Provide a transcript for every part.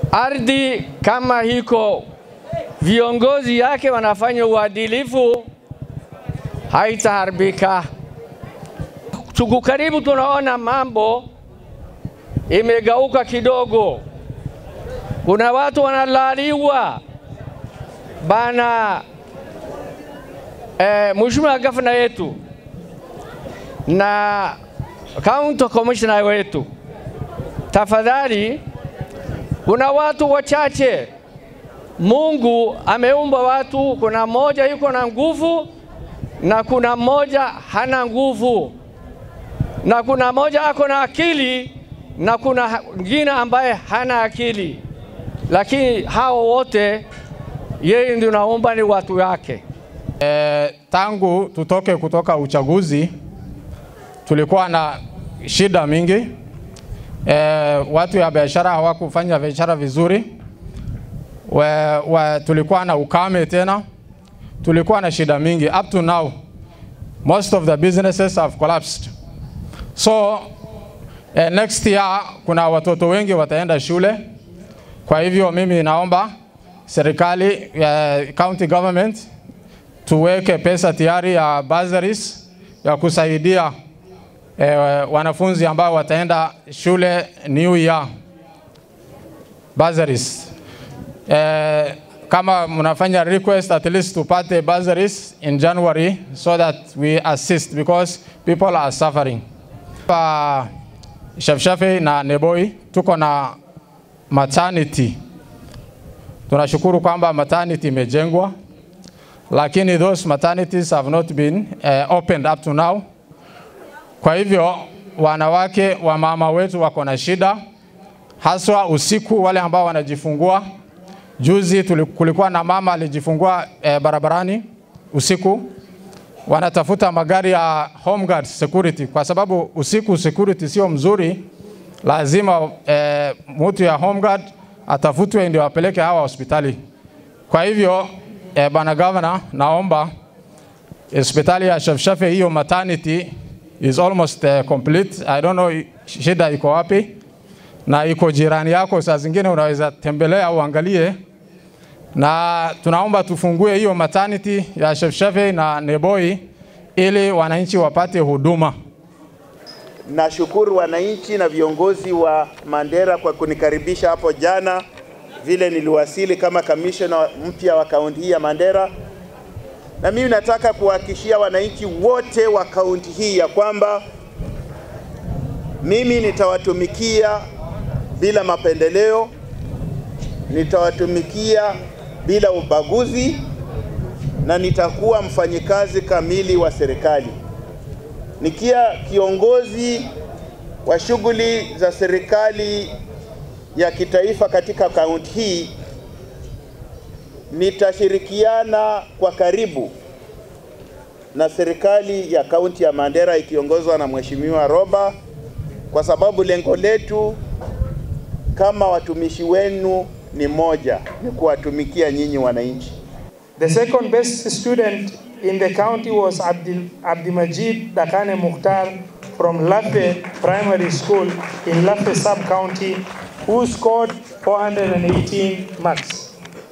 ardhi kama hiko viongozi yake wanafanya uadilifu, haitaharibika. Tuku karibu tunaona mambo imegauka kidogo, kuna watu wanalaliwa bana. Eh, mheshimiwa gavana yetu na county commissioner wetu, tafadhali, kuna watu wachache Mungu ameumba watu, kuna mmoja yuko na nguvu na kuna mmoja hana nguvu, na kuna mmoja ako na akili na kuna mwingine ambaye hana akili, lakini hao wote yeye ndio naomba ni watu wake. E, tangu tutoke kutoka uchaguzi tulikuwa na shida mingi. E, watu ya biashara hawakufanya biashara vizuri. We, we, tulikuwa na ukame tena, tulikuwa na shida mingi. Up to now most of the businesses have collapsed. So eh, next year kuna watoto wengi wataenda shule. Kwa hivyo mimi naomba serikali eh, county government tuweke pesa tayari ya bursaries ya kusaidia eh, wanafunzi ambao wataenda shule new year bursaries. Eh, kama mnafanya request at least tupate bursaries in January so that we assist because people are suffering. Pa Shafshafe na Neboi tuko na maternity. Tunashukuru kwamba maternity imejengwa lakini those maternities have not been uh, opened up to now. Kwa hivyo wanawake wa mama wetu wako na shida haswa usiku, wale ambao wanajifungua. Juzi kulikuwa na mama alijifungua eh, barabarani usiku, wanatafuta magari ya home guard security, kwa sababu usiku security sio mzuri. Lazima eh, mtu ya home guard atafutwe ndio apeleke hawa hospitali. Kwa hivyo eh, bwana governor, naomba hospitali ya Shafshafe hiyo maternity is almost uh, complete. I don't know shida iko wapi na iko jirani yako, saa zingine unaweza tembelea uangalie, na tunaomba tufungue hiyo maternity ya Shefsheve na Neboi ili wananchi wapate huduma. Nashukuru wananchi na viongozi wa Mandera kwa kunikaribisha hapo jana, vile niliwasili kama kamishna mpya wa kaunti hii ya Mandera, na mimi nataka kuhakikishia wananchi wote wa kaunti hii ya kwamba mimi nitawatumikia bila mapendeleo, nitawatumikia bila ubaguzi na nitakuwa mfanyikazi kamili wa serikali. Nikia kiongozi wa shughuli za serikali ya kitaifa katika kaunti hii, nitashirikiana kwa karibu na serikali ya kaunti ya Mandera ikiongozwa na Mheshimiwa Roba, kwa sababu lengo letu kama watumishi wenu ni moja, ni kuwatumikia nyinyi wananchi. The second best student in the county was Abdul, Abdimajid Dakane Mukhtar from Lafe Primary School in Lafe Sub-County who scored 418 marks.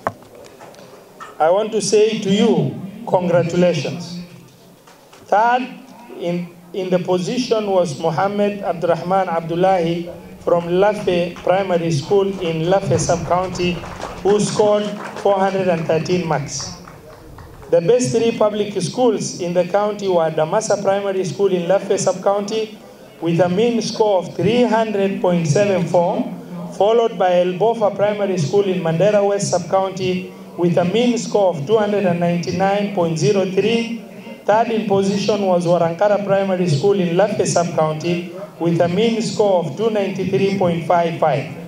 I want to say to you, congratulations. Third in, in the position was Mohammed Abdurrahman Abdullahi from Lafe Primary School in Lafe Sub-County who scored 413 marks. The best three public schools in the county were Damasa Primary School in Lafe Sub-County with a mean score of 300.74, followed by Elbofa Primary School in Mandera West Sub-County with a mean score of 299.03. Third in position was Warankara Primary School in Lafe Sub-County with a mean score of 293.55.